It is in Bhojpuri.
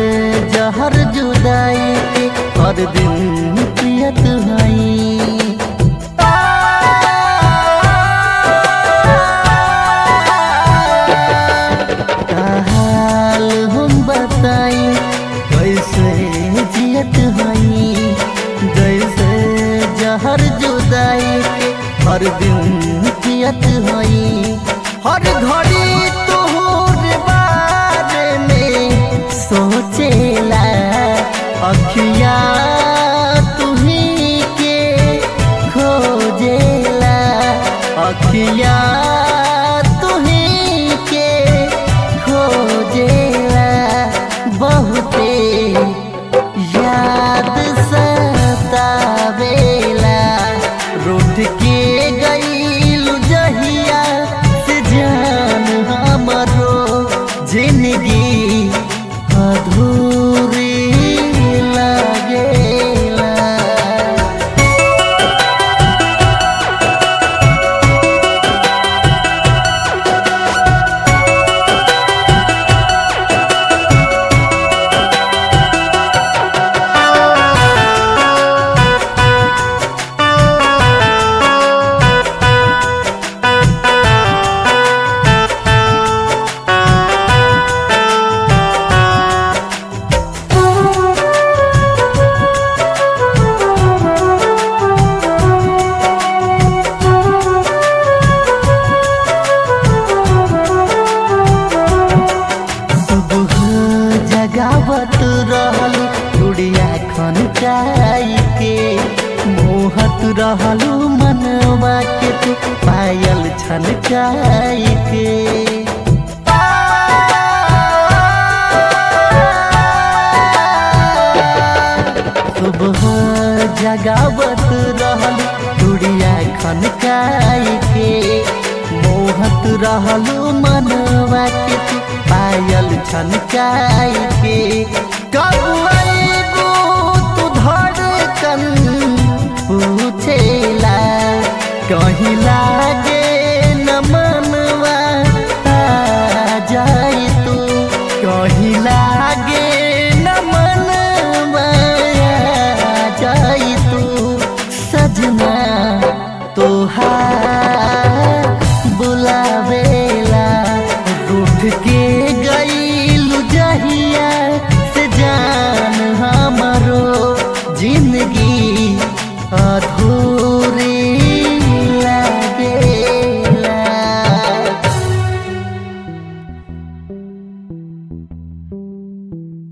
जहर जुदाई के हर दिन पियत हई हाल हम बताई कैसे जियत हई जैसे जहर जुदाई के हर दिन पियत हई हर घड़ी तोहर बारे में सोचेला अखिया तुही के खोजेला अखिया तुही के खोजेला बहुते याद सतावेला रूठ के गईलू जहिया से जान हमरो जिंदगी अधूरी लागेला सुबह जगावत रहल गुड़िया खन के मोहत रहलू मनवा के तू पायल छन के सुबह जगावत रहल गुड़िया खन के मोहत रहलू मनवा के तू पायल छनकाई के कब अइबू तू धड़कन पूछेला कहीं लागे न मनवा आ जाई तू कहीं लागे न मनवा आ जाई तू सजना तोहार